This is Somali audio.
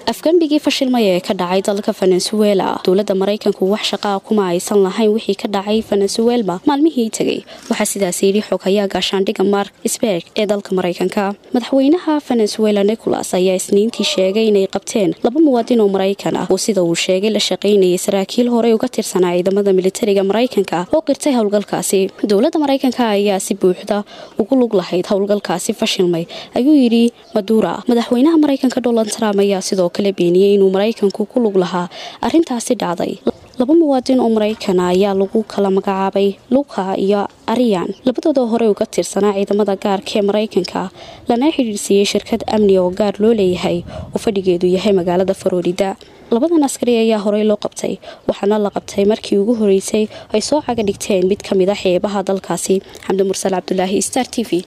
afgembigii fashilmaya ee ka dhacay dalka venezuela dowladda maraykanku wax shaqaa kuma aysan lahayn wixii ka dhacay venezuela maalmihii tegay waxaa sidaas yidhi xoghayaa gaashaandhigga mark sberg ee dalka maraykanka madaxweynaha venezuela nicolas ayaa isniintii sheegay inay qabteen laba muwaadin oo maraykan ah oo sida uu sheegay la shaqaynayay saraakiil horey uga tirsanaa ciidamada militariga maraykanka oo qirtay howlgalkaasi dowladda maraykanka ayaa si buuxda ugu lug lahayd howlgalkaasi fashilmay ayuu yidhi madura madaxweynaha maraykanka donald trump ayaa sidoo kale beeniyey inuu maraykanku ku lug lahaa arrintaasi dhacday laba muwaadin oo maraykana ayaa lagu kala magacaabay luka iyo ariyan labadooda hore uga tirsanaa ciidamada gaarka ee maraykanka lana xidhiirsiiyey shirkad amni oo gaar loo leeyahay oo fadhigeedu yahay magaalada faroorida labadan askari ayaa horey loo qabtay waxaana la qabtay markii ugu horeysay ay soo caga dhigteen mid ka mid a xeebaha dalkaasi xamdi mursal cabdulaahi star t v